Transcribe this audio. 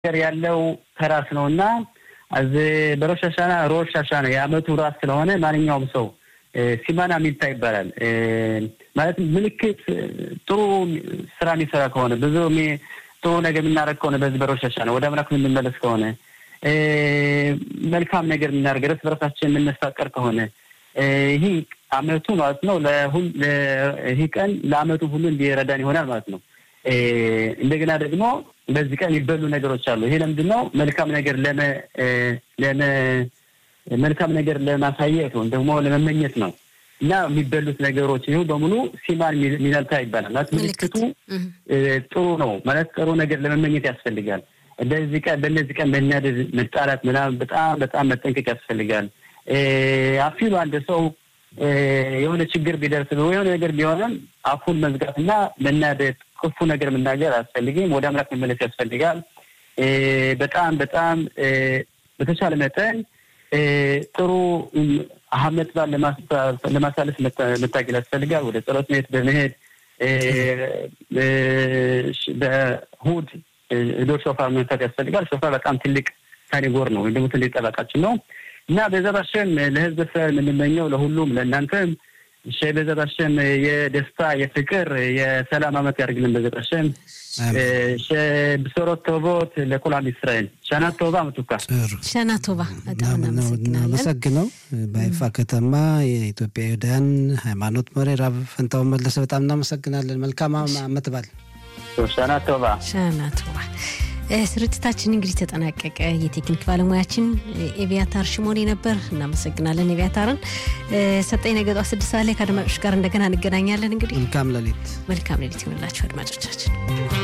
ነገር ያለው ከራስ ነው እና אז በሮሽ ሀሻና ሮሽ ሀሻና የአመቱ ራስ ስለሆነ ማንኛውም ሰው ሲማና ሚልታ ይባላል። ማለት ምልክት ጥሩ ስራ የሚሰራ ከሆነ ብዙ ጥሩ ነገር የምናደርግ ከሆነ በዚህ በሮሽ ሀሻና ወደ አምላክ የምንመለስ ከሆነ መልካም ነገር የምናደርግ እርስ በርሳችን የምንፋቀር ከሆነ ይህ አመቱ ማለት ነው። ይህ ቀን ለአመቱ ሁሉ እንዲረዳን ይሆናል ማለት ነው። እንደገና ደግሞ በዚህ ቀን የሚበሉ ነገሮች አሉ። ይሄ ለምንድን ነው? መልካም ነገር ለመ መልካም ነገር ለማሳየት ወይም ደግሞ ለመመኘት ነው እና የሚበሉት ነገሮች ይሁ በሙሉ ሲማን ሚነልታ ይባላል። ማለት ምልክቱ ጥሩ ነው ማለት ጥሩ ነገር ለመመኘት ያስፈልጋል። በዚህ ቀን በእነዚህ ቀን መናደድ፣ መጣላት ምናምን በጣም በጣም መጠንቀቅ ያስፈልጋል። አፊሉ አንድ ሰው የሆነ ችግር ቢደርስ የሆነ ነገር ቢሆንም አፉን መዝጋትና መናደድ፣ ክፉ ነገር መናገር አያስፈልግም። ወደ አምላክ መመለስ ያስፈልጋል። በጣም በጣም በተቻለ መጠን ጥሩ አመት በዓል ለማሳለፍ መታገል ያስፈልጋል። ወደ ጸሎት ቤት በመሄድ በእሑድ ዶር ሾፋር መንፈት ያስፈልጋል። ሾፋር በጣም ትልቅ ካቴጎር ነው ወይም ደግሞ ትልቅ ጠበቃችን ነው እና በዛት አሸም ለህዝብ እስራኤል የምንመኘው ለሁሉም ለእናንተም በዛት አሸም የደስታ የፍቅር የሰላም አመት ያደርግልን። በዛት አሸም ብሶሮት ቶቦት ለኩላም እስራኤል ሸና ቶባ ምቱካ ሸና ቶባ በጣም እናመሰግናለን። በይፋ ከተማ የኢትዮጵያ ይሁዳውያን ሃይማኖት መሪ ራብ ፈንታውን መለሰ በጣም እናመሰግናለን። መልካም አመት በዓል። ሸና ቶባ ሸና ቶባ። ስርጭታችን እንግዲህ ተጠናቀቀ። የቴክኒክ ባለሙያችን ኤቪያታር ሽሞኔ ነበር። እናመሰግናለን ኤቪያታርን። ሰጠኝ ነገ ጠዋት ስድስት ሰዓት ላይ ከአድማጮች ጋር እንደገና እንገናኛለን። እንግዲህ መልካም ሌሊት መልካም ሌሊት ይሆንላችሁ አድማጮቻችን።